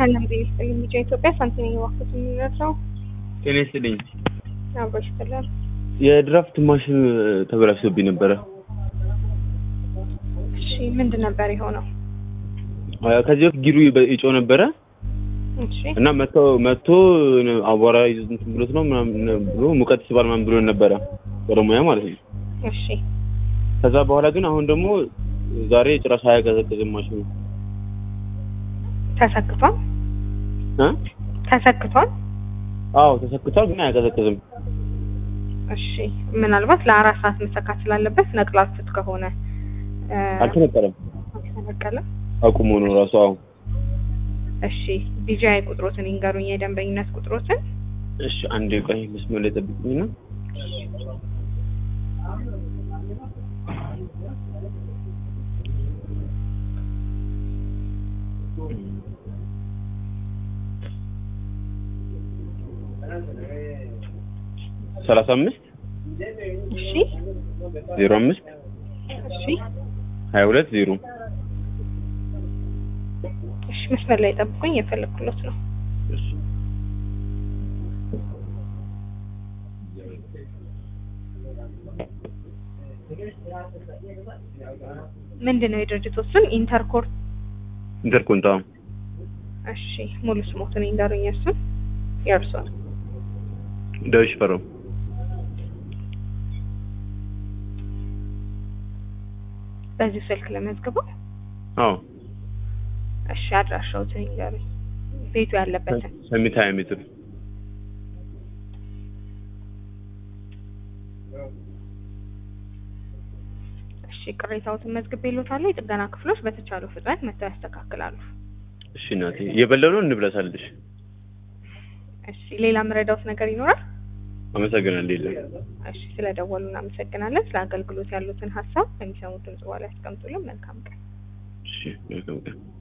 ሰላም ጤና ይስጥልኝ። ልጅ ኢትዮጵያ ሳንቲም የዋኩት የሚረዳው ጤና ይስጥልኝ። አብሮች ይስጥላል። የድራፍት ማሽን ተበላሽቶብኝ ነበረ። እሺ ምንድን ነበር የሆነው? ከዚህ በፊት ጊሩ ይጮህ ነበረ እሺ እና መቶ መቶ አቧራ ይዞት እንትን ብሎት ነው ምናምን ብሎ ሙቀት ስባል ምናምን ብሎ ነበረ ባለሙያ ማለት ነው። እሺ ከዛ በኋላ ግን አሁን ደግሞ ዛሬ ጭራሽ አያቀዘቅዝም ማሽኑ ተሰክቷል እ ተሰክቷል። አዎ ተሰክቷል፣ ግን አያቀዘቅዝም። እሺ ምናልባት ለአራት ሰዓት መሰካት ስላለበት ነቅላችሁት ከሆነ እ፣ አልተነቀለም፣ አልተነቀለም። አቁሞ ነው ራሱ። አዎ እሺ ቢጂአይ ቁጥሮትን ይንገሩኝ፣ የደንበኝነት ቁጥሮትን። እሺ፣ አንዴ ቆይ መስመር ላይ ጠብቁኝና ሰላሳ አምስት እሺ ዜሮ አምስት እሺ ሀያ ሁለት ዜሮ እሺ መስመር ላይ ጠብቁኝ፣ የፈለግኩሎት ነው። ምንድን ነው የድርጅቱ ስም? ኢንተርኮር። ኢንተርኮንታ እሺ ሙሉ ስሞትን ይንገሩኝ፣ እሱን የእርሶን። ዳዊት ፈረው በዚህ ስልክ ለመዝግበው። አዎ እሺ አድራሻዎትን ይንገሩኝ፣ ቤቱ ያለበትን። ሰሚት ሀያ ሜትር እሺ ቅሬታዎትን መዝግቤልዎታለሁ። የጥገና ክፍሎች በተቻለው ፍጥነት መጥተው ያስተካክላሉ። እሺ እናቴ እየበላሁ ነው እንብላሳለሽ እሺ ሌላ ምረዳውት ነገር ይኖራል? አመሰግናለሁ የለም እሺ ስለደወሉ እናመሰግናለን። ስለ አገልግሎት ያሉትን ሀሳብ በሚሰሙት ድምጽ በኋላ ያስቀምጡልን። መልካም ቀን። እሺ መልካም ቀን